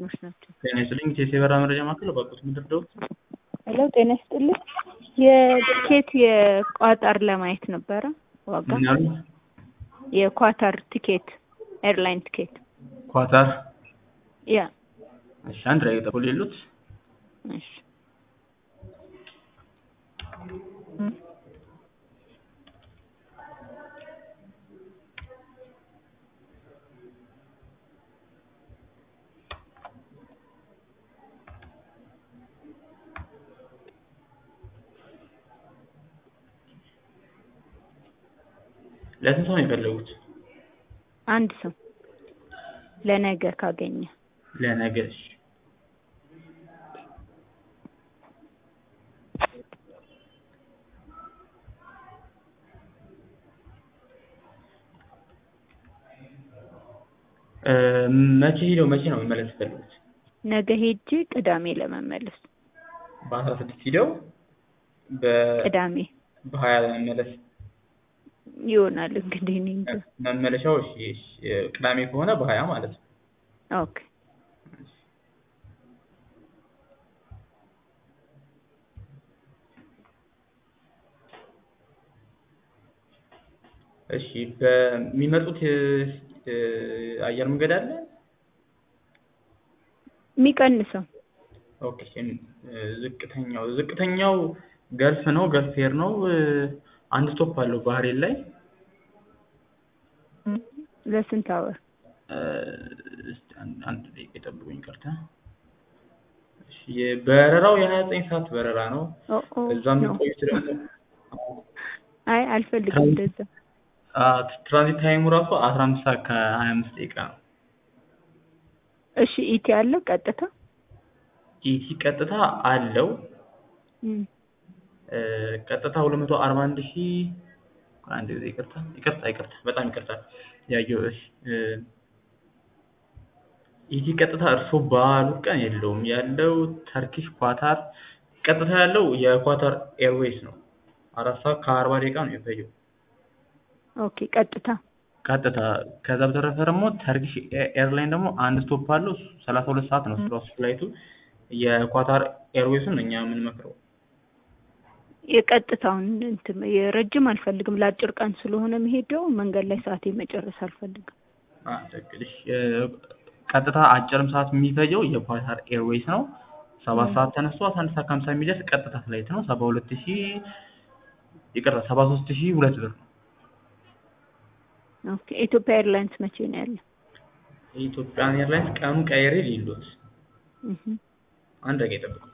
ሰራተኞች ናቸው። ጤና ይስጥልኝ ኢትዮ የበራ መረጃ ማዕከል ባቁት ምድር ደውል ሄሎ ጤና ይስጥልኝ። የቲኬት የቋጠር ለማየት ነበረ ዋጋ ምን ያሉ የኳታር ቲኬት ኤርላይን ቲኬት ኳታር ያ እሺ አንድ ላይ ጠቁል የሉት እሺ ለስንት ሰው ነው የፈለጉት? አንድ ሰው ለነገ ካገኘ ለነገ እሺ እ መቼ ሄደው መቼ ነው መመለስ የፈለጉት? ነገ ሄጄ ቅዳሜ ለመመለስ በአስራ ስድስት ሂደው በ ቅዳሜ በሀያ ለመመለስ ይሆናል እንግዲህ እኔ እንጃ። መመለሻው እሺ እሺ ቅዳሜ ከሆነ በሀያ ማለት ነው። ኦኬ እሺ በሚመጡት እ አየር መንገድ አለ? የሚቀንሰው ኦኬ እ ዝቅተኛው ዝቅተኛው ገልፍ ነው ገልፍ ኤር ነው እ አንድ ስቶፕ አለው ባህሬን ላይ ለስንት አወር? እ እስቲ አንድ አንድ ደቂቃ ይጠብቁኝ ይቅርታ። እሺ የበረራው የሀያ ዘጠኝ ሰዓት በረራ ነው። ኦ ኦ እዛ ኖ የሚቆዩት ደግሞ አይ አልፈልግም እንደዛ። አ ትራንዚት ታይሙ ራሱ አስራ አምስት ሰዓት ከሀያ አምስት ደቂቃ ነው። እሺ ኢቲ አለው ቀጥታ? ኢቲ ቀጥታ አለው እም እ ቀጥታ ሁለት መቶ አርባ አንድ ሺህ አንድ ጊዜ ይቅርታ ይቅርታ ይቅርታ በጣም ይቅርታ ያየው እሺ እ ኢቲ ቀጥታ እርሶ ባሉት ቀን የለውም ያለው ተርኪሽ ኳታር ቀጥታ ያለው የኳታር ኤርዌይስ ነው። አራት ሰዓት ከአርባ ደቂቃ ነው የሚፈጀው ኦኬ ቀጥታ ቀጥታ ከዛ በተረፈ ደግሞ ተርኪሽ ኤ- ኤርላይን ደግሞ አንድ ስቶፕ አለው እሱ ሰላሳ ሁለት ሰዓት ነው ራሱ ፍላይቱ የኳታር ኤርዌይሱን እኛ የምንመክረው የቀጥታውን እንትን የረጅም አልፈልግም ለአጭር ቀን ስለሆነ የሚሄደው መንገድ ላይ ሰዓቴ መጨረስ አልፈልግም። አ ትክክል እሺ እ ቀጥታ አጭርም ሰዓት የሚፈጀው የኳታር ኤርዌይስ ነው። ሰባት ሰዓት ተነስቶ አስራ አንድ ሰዓት ከሀምሳ የሚደርስ ቀጥታ ፍላይት ነው። ሰባ ሁለት ሺህ ይቅርታ ሰባ ሶስት ሺህ ሁለት ብር ነው። ኦኬ ኢትዮጵያ ኤርላይንስ መቼ ነው ያለው? የኢትዮጵያን ኤርላይንስ ቀኑ ቀይሬ ሊሉት እህ አንድ ደቂቃ ይጠብቁ።